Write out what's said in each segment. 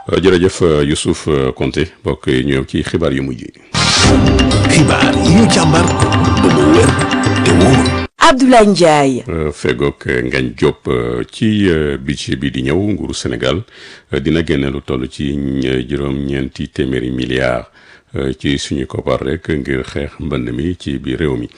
jërëjëf Youssouf Konté mbokk yi ñëw ci xibaar yu mujj yi. xibaar yi ñu càmbar ba mu wér te wóor. Abdoulaye Ndiaye. fegook Ngagne Diop ci budget bi di ñëw nguuru Sénégal dina génne lu toll ci juróom-ñeenti téeméeri milliards ci suñu koppar rek ngir xeex mbënd mi ci biir réew mi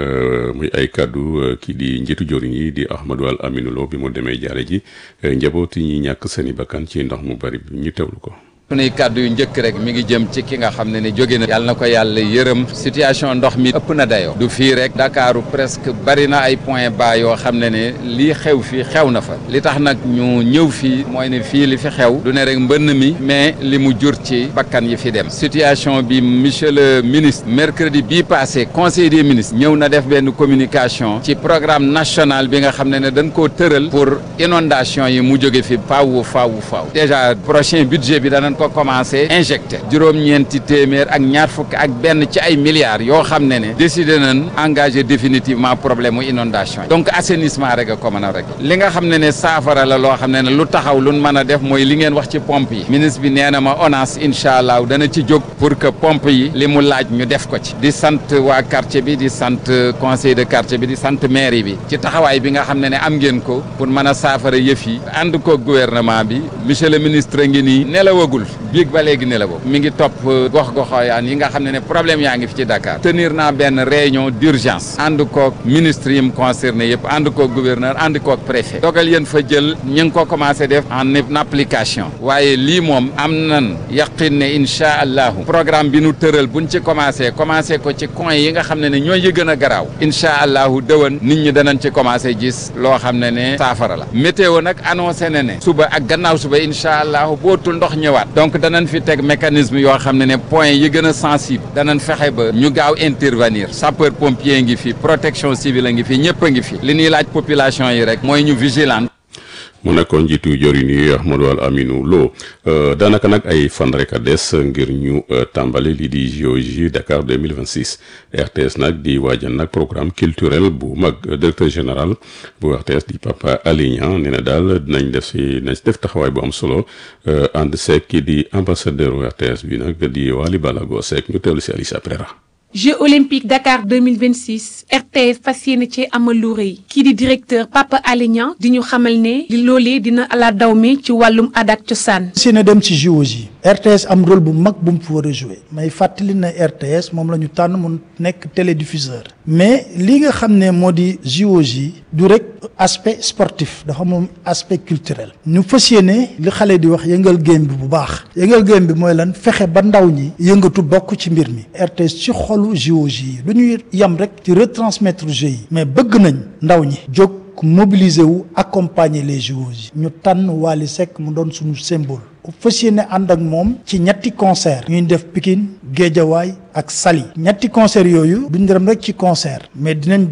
muy ay kàddu kii di njiitu joriñ yi di Ahmadou Al Aminou Lo bi mu demee jaare ji njaboot yi ñi ñàkk seeni bakkan ci ndox mu bari bi ñu teewlu ko. sunuy kàddu yu njëkk rek mi ngi jëm ci ki nga xam ne ni jóge na yàlla na ko yàlla yërëm situation ndox mi ëpp na dayoo du fii rek Dakaaru presque bari na ay point bas yoo xam ne ne lii xew fii xew na fa li tax nag ñu ñëw fii mooy ne fii li fi xew du ne rek mbënn mi mais li mu jur ci bakkan yi fi dem situation bi monsieur le ministre mercredi bii passé conseil des ministres ñëw na def benn communication ci programme national bi nga xam ne ne dañ koo tëral pour inondation yi mu jóge fi faaw faaw faaw déjà prochain budget bi danañ ko commencé injecté juróom-ñeenti téeméer ak ñaar fukk ak benn ci ay milliards yoo xam ne ne décidé nañ engagé définitivement problème mu inondation yi donc assainissement rek a ko mën a rek li nga xam ne ne saafara la loo xam ne ne lu taxaw lu mën a def mooy li ngeen wax ci pompe yi ministre bi nee na ma ONAS incha allah dana ci jóg pour que pompe yi li mu laaj ñu def ko ci di sant waa quartier bi di sant conseil de quartier bi di sant mairie bi ci taxawaay bi nga xam ne ne am ngeen ko pour mën a saafara yëf yi ànd ko gouvernement bi monsieur le ministre ngi nii nelawagul biig ba léegi ne la boobu mi ngi topp gox goxooyaan yi nga xam ne ne problème yaa ngi fi ci Dakar tenir naa benn réunion d'urgence ànd koog ministre yi mu concerné yëpp ànd koog gouverneur ànd koog préfet dogal yéen fa jël ñu ngi ko commencé def en application waaye lii moom am nan yaqin ne incha allahu programme bi nu tëral buñ ci commencé commencé ko ci coin yi nga xam ne ne ñooy yi gën a garaaw incha allahu dëwan nit ñi danañ ci commencé gis loo xam ne ne saafara la météo nag annoncé na ne suba ak gannaaw suba incha allahu bootul ndox ñëwaat donc danañ fi teg mécanisme yoo xam ne ne point yi gën a sensible danañ fexe ba ñu gaaw intervenir sapeur pompier ngi fi protection civile a ngi fi ñëpp a ngi fi li ñuy laaj population yi rek mooy ñu vigilant mu nekkoon njiitu joriñ yi Ahmadou Al Aminou Lo daanaka nag ay fan rek a des ngir ñu tàmbali lii di JOJ Dakar 2026 RTS nag di waajal nag programme culturel bu mag directeur général bu RTS di Papa Alignan nee na daal dinañ def si dinañ def taxawaay bu am solo ànd seek kii di ambassadeur RTS bi nag di Wali Balago Seck ñu teewlu si Alicia Pereira Jeux olympiques Dakar 2026 RTS fas yéene ci amal lu rëy kii di directeur Papa Alignan di ñu xamal ne li loolee dina ala daw mi ci wàllum aada ak cosaan. si na dem ci JOJ yi RTS am rôle bu mag bu mu fi war a joué may fàttali na RTS moom la ñu tànn mu nekk télédiffuseur mais li nga xam ne moo di JOJ yi du rek aspect sportif dafa moom aspect culturel ñu fas yéene li xale di wax yëngal game bi bu baax yëngal game bi mooy lan fexe ba ndaw ñi yëngatu bokk ci mbir mi RTS ci xolu JOJ yi du ñuy yem rek ci retransmettre jeux yi mais bëgg nañ ndaw ñi jóg mobiliser wu accompagner les JOJ ñu tànn Wally Seck mu doon suñu symbole fas yéene ànd ak moom ci ñetti concert ñuy def Pikine Géejawaay ak Saly ñetti concert yooyu duñ dem rek ci concert mais dinañ